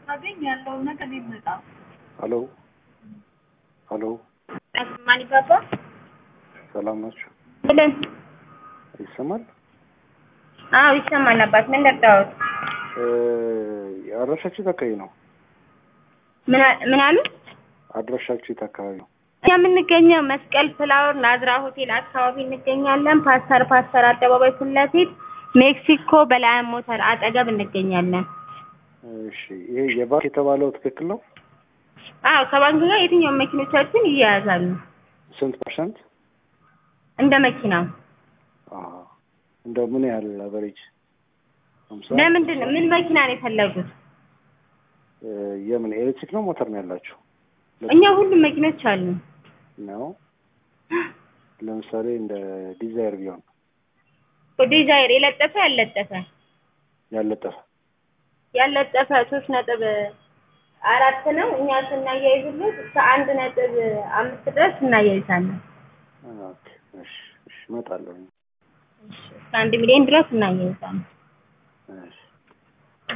ሳገኝ ያለውን ነገር ይመጣ ሄሎ ሄሎ፣ ማን ይባባ ሰላም ናችሁ? ብለን ይሰማል? አዎ ይሰማል። አባት ምን ደርዳዎት እ አድራሻችሁ የት አካባቢ ነው? ምን ምን አሉ? አድራሻችሁ የት አካባቢ ነው? እኛ የምንገኘው መስቀል ፍላወር ናዝራ ሆቴል አካባቢ እንገኛለን። ፓስተር ፓስተር አደባባይ ፊት ለፊት ሜክሲኮ በላይም ሞተር አጠገብ እንገኛለን። እሺ፣ ይሄ የባንክ የተባለው ትክክል ነው? አዎ ከባንክ ጋር የትኛውም መኪኖቻችን ይያያዛሉ ስንት ፐርሰንት? እንደ መኪናው። አዎ፣ እንደው ምን ያህል አቨሬጅ? ሃምሳ ለምንድን ነው ምን መኪና ነው የፈለጉት? እ የምን ኤሌክትሪክ ነው ሞተር ነው ያላችሁ? እኛ ሁሉም መኪኖች አሉ። ነው ለምሳሌ እንደ ዲዛይር ቢሆን ዲዛይር የለጠፈ ያለጠፈ ያለጠፈ ያለጠፈ ሶስት ነጥብ አራት ነው። እኛ ስናያይዝለት እስከ አንድ ነጥብ አምስት ድረስ እናያይዛለን። ኦኬ፣ እሺ፣ እሺ፣ እመጣለሁ። እስከ አንድ ሚሊዮን ድረስ እናያይዛለን። እሺ